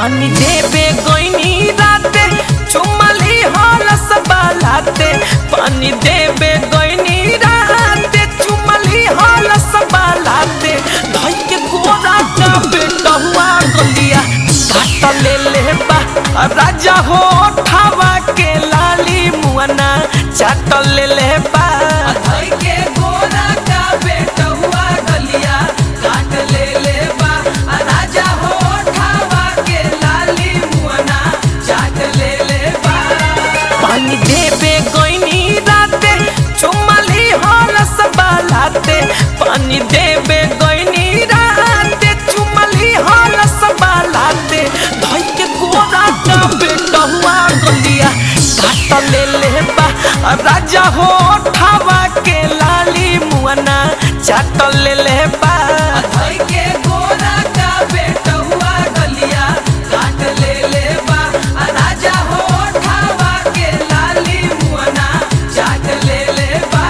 पानी देबे गोइनी राते चुमली हलस बालाते पानी देबे गोइनी राते चुमली हलस बालाते धई के गोरा का बेटा हुआ गलिया काट ले ले बा राजा हो ठावा के लाली मुअना चाट ले ले बा धई के गोरा का बेटा हुआ गलिया काट ले ले बा राजा हो ठावा के लाली मुअना चाट ले ले बा पानी देबे गोइनी राते चुमली हलस बालाते पानी देबे गोइनी राते चुमली हलस बालाते धई के गोरा का बेटा हुआ गलिया काट ले ले बा राजा हो ठावा के लाली मुअना चाट ले ले बा धई के गोरा का बेटा हुआ गलिया काट ले ले बा राजा हो ठावा के लाली मुअना चाट ले ले बा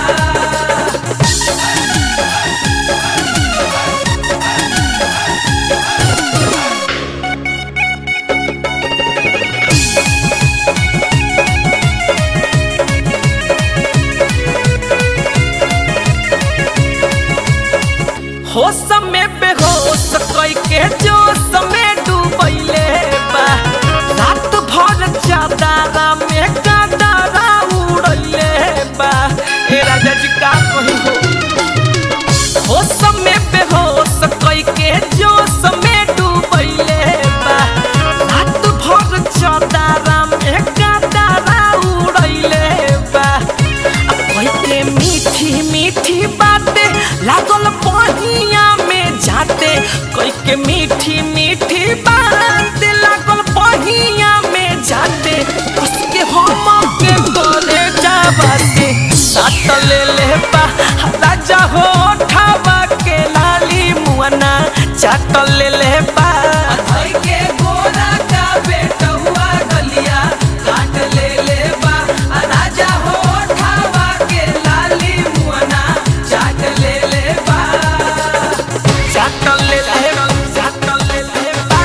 होश में बेहोश कई के जोश में डूबैले बा रात भर चादरा में कादरा उड़ैले बा ए राजा जी का कही हो होश में बेहोश कई के जोश में डूबैले बा रात भर चादरा में कादरा उड़ैले बा आ कई के मीठी मीठी बातें लागल बहिया में जाते कई के मीठी मीठी बातें लागल बहिया में जाते उसके हम के गले जाबाते सात ले ले बा राजा हो ठावा के लाली मुअना चाट ले ले बा धई के गोरा का बेटा हुआ गलिया काट ले ले बा राजा हो ठावा के लाली मुअना चाट ले ले बा चाट ले ले चाट ले ले बा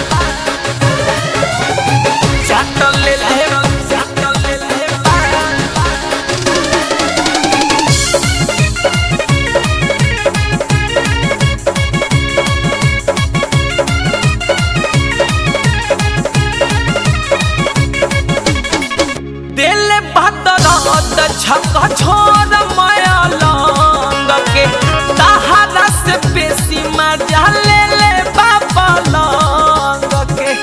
चाट ले ले चाट ले ले बा दिल बदरत छक छोर माया लंग के तहरा से बेसी मजा ले ले बाबा लंग के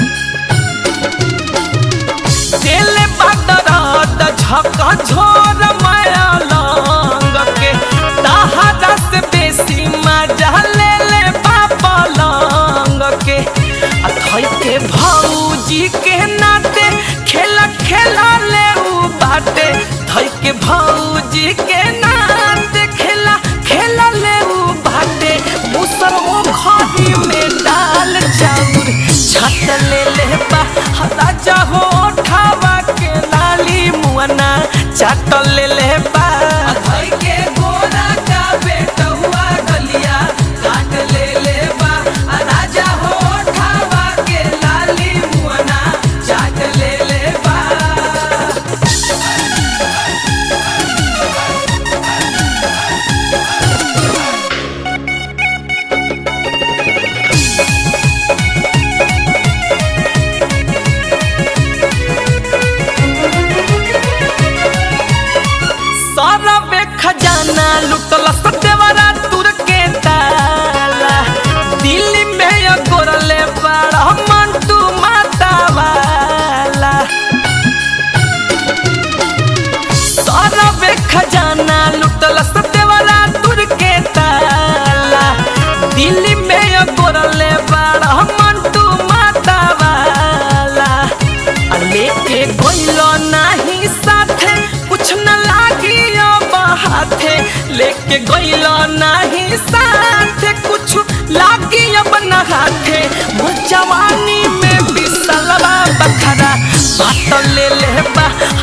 दिल बदरत छक छोर माया लंग के तहरा से बेसी मजा ले ले बाबा लंग के आ थई के भौजी के नाते खेला खेला ले उ बाटे धई के भौजी के नाते खेला खेला ले उ बाटे मुसर ओ खरी में डाल चाउर छत ले ले बा राजा हो ठावा के लाली मुअना चाट ले ले बा धई के गोरा का बेटा हुआ गलिया काट ले ले बा राजा हो ठावा के लाली मुअना चाट ले ले बा सारा बे खजाना लुटल सतेवरा तुर के ताला दिल्ली में यो गोरले बड़ा मंटू माता वाला सारा बे खजाना लुटल सतेवरा तुर के ताला दिल्ली में यो गोरले बड़ा मंटू माता वाला आ लेके गइलो नाही साथे कुछ न लागी अब हाथे लेके गइलो नाही साथे कुछ लागी अब न हाथे मोर जवानी में बिसलवा बखरा बात ले ले बा